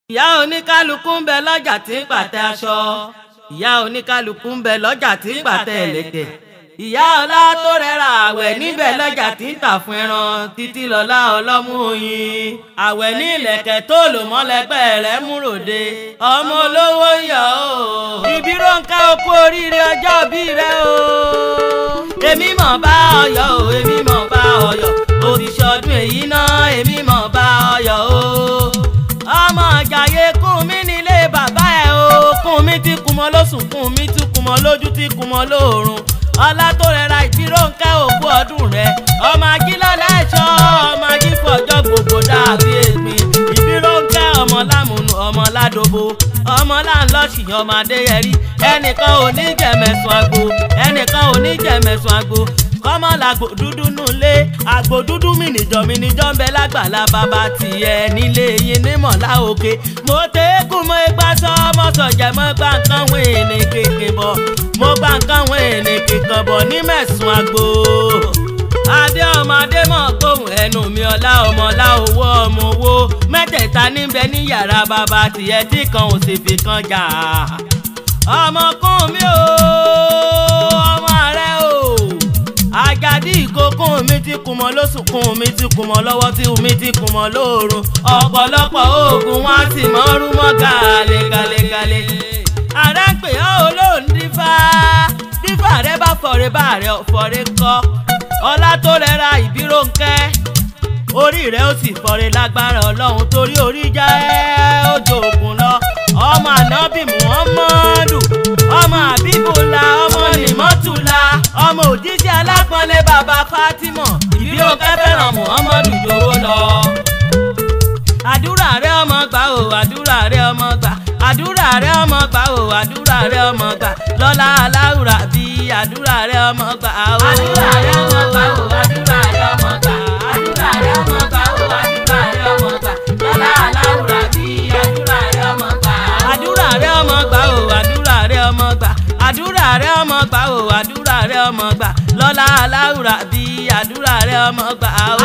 ìyá oníkálukú ń bẹ lọ́jà tí ń pàtẹ aṣọ ìyá oníkálukú ń bẹ lọ́jà tí ń pàtẹ ẹ̀lẹ̀kẹ̀ ìyá ọlá tó rẹra àwẹ̀ níbẹ̀ lọ́jà tí ń tà fún ẹran títí lọ́lá ọlọ́mú oyin àwẹ̀ ní ìlẹ̀kẹ̀ tó lò mọ́lẹ́gbẹ́ rẹ̀ múròde ọmọ olówó ń yọ̀ o ìbí Rónkẹ́ o kú oríire ọjọ́ bí rẹ o èmi mọ̀ bá ọyọ̀ o èmi mọ̀ bá ọyọ̀ o ti ṣọdún èyí náà èmi mọ̀ bá ọyọ̀ o ọmọ àjàyè kún mi nílé bàbá ẹ o kún mi tí kùmọ̀ lóṣùn kún mi tí kùmọ̀ lójú tí kùmọ̀ lóòrùn ọlá tó rẹra ìbí Rónkẹ́ òkú ọdún rẹ ọmọ ajílọ́lá ẹ̀ṣọ́ ọmọ ajífọ̀jọ́ gbogbo dàbí ègbìn ìbí Rónkẹ́ ọmọ lámùnú ọmọ ládòbo ọmọ láńlọ́ọ̀ṣì ọmọ adéyẹrí ẹnìkan ò ní jẹ̀mẹ̀sùn àgbo ẹnìkan ò ní jẹ̀mẹ̀sùn àgbo kọ́mọ làgbò dúdú nulẹ̀ àgbò dúdú mi nìjọ mi nìjọ ń bẹ lágbàlá bàbá tiẹ̀ nílé yín ní mọ̀lá òkè mo tẹ́kùn mọ́ igbá sọ ọmọ sọ̀jẹ̀ mọ́ gbà nǹkan wọ̀nyí ní kékeré bọ̀ mo gbà nǹkan wọ̀nyí ní kékeré bọ̀ ní mẹ̀sùn àgbo adé ọmọ adé mọ̀ gbóhùn ẹnu mi ọlá ọmọ ọlá owó ọmọ owó mẹ́tẹ̀ẹ̀ta níbẹ̀ ní yàrá bàbá tiẹ̀ tí kan ò sì fi kan jà ọmọkùn mi o ọmọ rẹ o àjàdí ìkókùn mi ti kùn mọ́ lóṣù kùn mi ti kùn mọ́ lọ́wọ́ tí mi ti kùn mọ́ lóòrùn ọ̀pọ̀lọpọ̀ oògùn wọn sì mọ́ rú mọ́ gàlégàlégàlé ààrẹ ń pè ọ́ olóhùn dífá dífá rẹ bá fọ̀rẹ́ bá rẹ fọ̀rẹ́ kọ́ ọlá tó rẹra ìbí Rónkẹ́ orí rẹ ó sì fọ̀rẹ́ lágbára ọlọ́run torí orí jẹ́ ojú òkun lọ ọmọ ànábì muhammadu ọmọ àbíbùlà ọmọ nìmọ́tùlà ọmọ òjíṣẹ́ alápọ̀nlé bàbá fatima ìbí Rónkẹ́ fẹ́ràn muhammadu jòwó lọ. àdúrà rẹ ọmọ gbà o àdúrà rẹ ọmọ gbà àdúrà rẹ ọmọ gbà o àdúrà rẹ ọmọ gbà lọ́lá aláwùrà bí àdúrà rẹ ọmọ gbà o. àdúrà rẹ ọmọ gbà o àdúrà rẹ ọmọ gbà àdúrà rẹ ọmọ gbà o àdúrà rẹ ọmọ gbà lọ́lá aláwùrà bí àdúrà rẹ ọmọ gbà. àdúrà rẹ ọmọ gbà o àdúrà rẹ ọmọ gbà àdúrà rẹ ọmọ gbà o àdúrà rẹ ọmọ gbà lọ́lá aláwùrà bí àdúrà rẹ ọmọ gbà o.